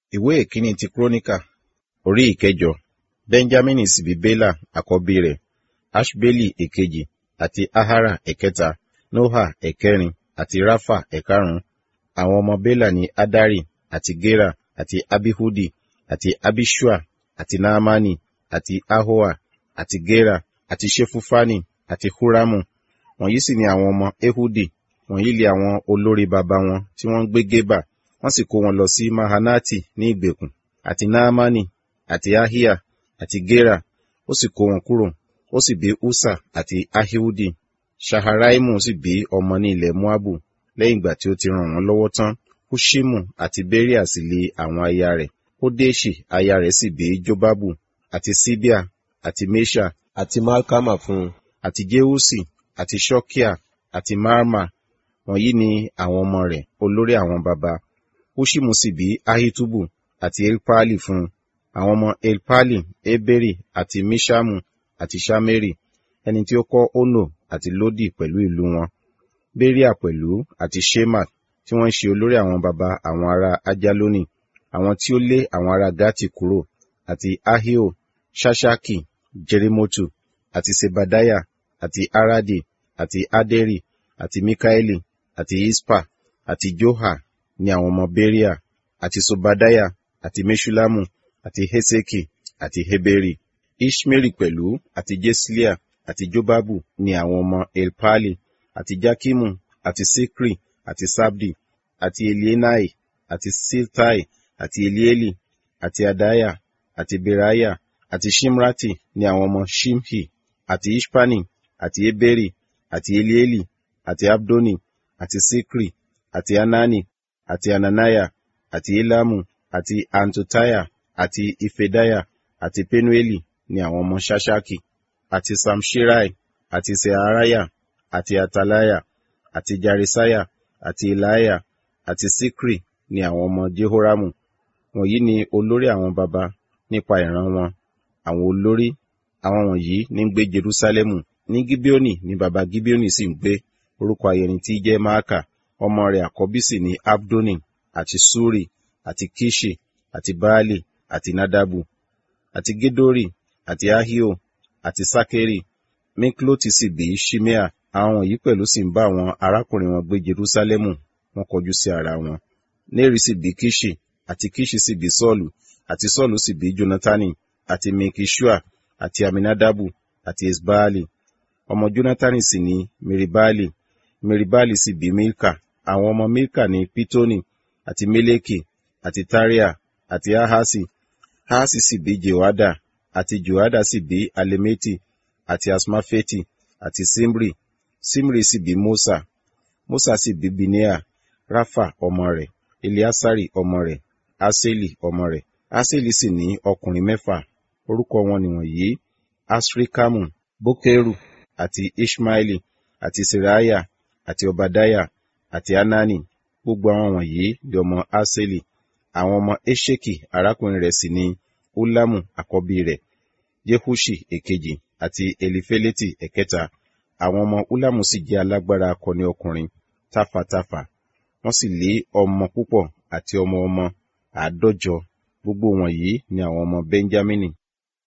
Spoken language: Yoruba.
ìwé ìkíní ti kúrónìkà orí ìkẹjọ benjamini sì bí bela àkọ́bí rẹ̀ ashbeli èkejì àti ahara ẹ̀kẹta noha ẹ̀kẹrin àti rafa ẹ̀karùn-ún àwọn ọmọ bela ní adari àti gera àti abihudi àti abishua àti naamani àti ahoa àti gera àti shefufani àti huramu wọ̀nyí sì ni àwọn ọmọ ehudi wọ̀nyí lé àwọn olórí baba wọn tí wọ́n ń gbé gébà wọ́n sì kó wọn lọ sí mahanati ní ìgbèkùn àti naamani àti ahia àti gera ó sì kó wọn kúrò ó sì bí usa àti ahihudi shaharaimu sì bí ọmọ ní ilẹ̀ moabu lẹ́yìn ìgbà tí ó ti ràn wọ́n lọ́wọ́ tán hushimu àti beria sì lé àwọn aya rẹ̀ hodeshi aya rẹ̀ sì bí jobabu àti sibia àti mesha àti malkama fún un àti jeusi àti shokia àti marma wọ̀nyí ni àwọn ọmọ rẹ̀ olórí àwọn baba hushimu sì bí ahitubu àti elpali fún un àwọn ọmọ elpali eberi àti mishamu àti shameri ẹni tí ó kọ́ ono àti lodi pẹ̀lú ìlú wọn beria pẹ̀lú àti shema tí wọ́n ń ṣe olórí àwọn baba àwọn ará ajaloni àwọn tí ó lé àwọn ará gati kúrò àti ahio shashaki jerimotu àti sebadaya àti aradi àti aderi àti mikaeli àti ispa àti joha ní àwọn ọmọ beria àti sobadaya àti meshulamu àti heseki àti heberi ishmeri pẹ̀lú àti jeslia àti jobabu ní àwọn ọmọ elpali àti jakimu àti sikri àti sabdi àti elienai àti siltai àti elieli àti adaya àti beraya àti shimrati ní àwọn ọmọ shimhi àti ishpani àti eberi àti elieli àti abdoni àti sikri àti anani àti ananaya àti elamu àti antotaya àti ifedaya àti penueli ní àwọn ọmọ shashaki àti samshirai àti searaya àti atalaya àti jarisaya àti ilaya àti sikri ní àwọn ọmọ jehoramu wọ̀nyí ni olórí àwọn baba nípa ìran wọn àwọn olórí àwọn wọ̀nyí ní ń gbé jerusalemu ní gibeoni ní baba gibeoni sì ń gbé orúkọ ayẹni tí jẹ́ maaka ọmọ rẹ̀ àkọ́bí sì ní abdoni àti suri àti kishi àti baali àti nadabu àti gedori àti ahio àti sakeri mikloti sì bí shimea àwọn wọ̀nyí pẹ̀lú sì ń bá àwọn arákùnrin wọn gbé jerusalemu wọn kọjú sí ara wọn neri sì bí kishi àti kishi sì bí sọ́ọ̀lù àti sọ́ọ̀lù sì bí jonatani àti mikishua àti aminadabu àti esbaali ọmọ jonatani sì ní meribali meribali sì bí milka àwọn ọmọ milka ní pitoni àti meleki àti taria àti ahasi ahasi sì bí jehoada àti jehoada sì bí alemeti àti asmafeti àti simri simri sì bí mosa mosa sì bí binea rafa ọmọ rẹ̀ eliasari ọmọ rẹ̀ aseli ọmọ rẹ̀ aseli sì ní ọkùnrin mẹ́fà orúkọ wọn nìwọ̀nyí asrikamu bokeru àti ishmaeli àti seraya àti obadaya àti anani gbogbo àwọn wọ̀nyí di ọmọ aseli àwọn ọmọ esheki arákùnrin rẹ̀ sì ní ulamu àkọ́bí rẹ̀ jehushi èkejì àti elifeleti ẹ̀kẹta àwọn ọmọ ulamu sì jẹ́ alágbára akọni ọkùnrin tafàtafà wọ́n sì lé ọmọ púpọ̀ àti ọmọ ọmọ àádọ́jọ gbogbo wọ̀nyí ni àwọn ọmọ benjamini